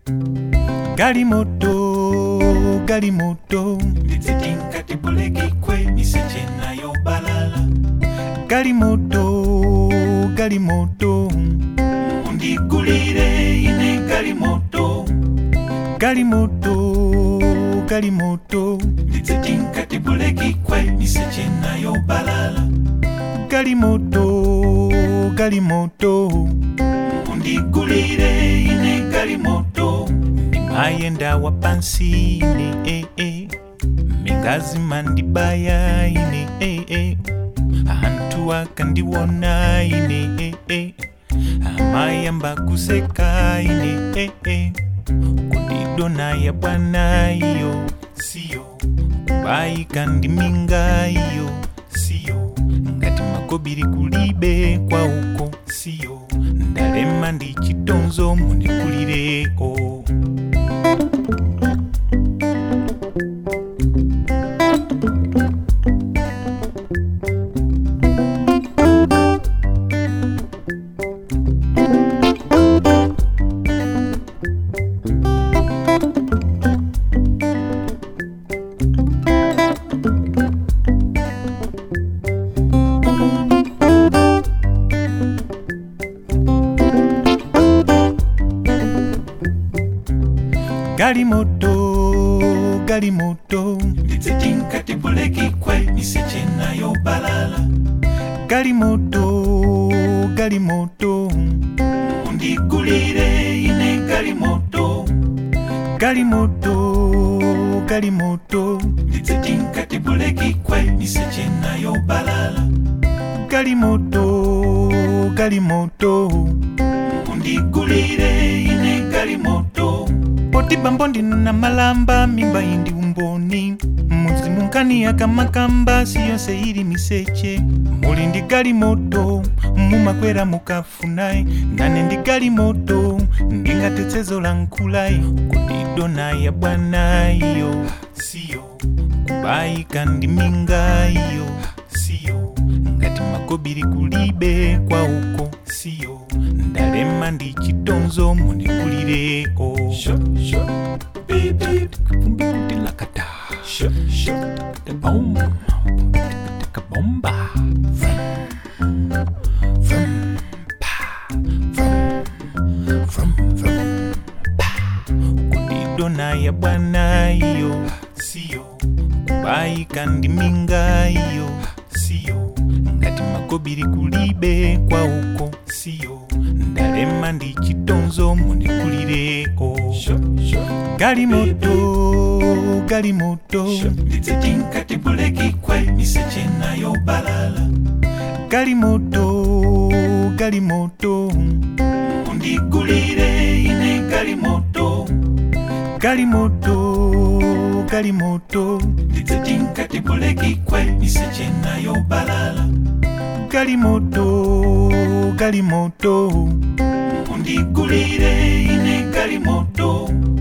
galimoto galimoto ndidzetinga tibulekikwe miseche nayo balala galimoto galimoto undigulire ine galimoto galimoto galimoto ndidzetinga tibulekikwe miseche nayo balala galimoto galimoto undigulire ine galimoto ndimayenda wapansi ine eh, eh. mingazi mandibaya ine eh, eh. anthu akandiwona ine eh, eh. amayamba kuseka ine eh, eh. kudidona ya bwana iyo siyo kubayika ndiminga iyo siyo ngati makobiri kulibe kwa uko siyo ndalema ndi chitonzo munikulireko galimoto galimoto ndidzetinga tibulekikwe miseche nayo balala galimoto galimoto undigulire ine galimoto galimoto galimoto ndidzetinga tibulekikwe miseche nayo balala galimoto galimoto undigulire ine galimoto poti bambo ndinona malamba mimba indi umboni muzimu nkani akamakamba siyonse ili miseche muli ndi galimoto mumakwera mukafunayi nane ndi galimoto ndingatetsezo la nkhulayi kudidona ya bwana iyo siyo kubayika ndi minga iyo siyo ngati makobiri kulibe kwa uko siyo ndalema ndi chitonzo munikulireko kumbikulilakata bom bomba kudidona ya bwana iyo siyo kubayika ndi minga iyo siyo ngati makobiri kulibe kwa uko siyo ndalema ndi chitonzo munikulireko galimoto galimoto ndidzetinga tibulekikwe miseche nayo balala galimoto galimoto undigulire ine galimoto galimoto galimoto ndidzetinga tibulekikwe miseche nayo balala galimoto galimoto undigulire ine galimoto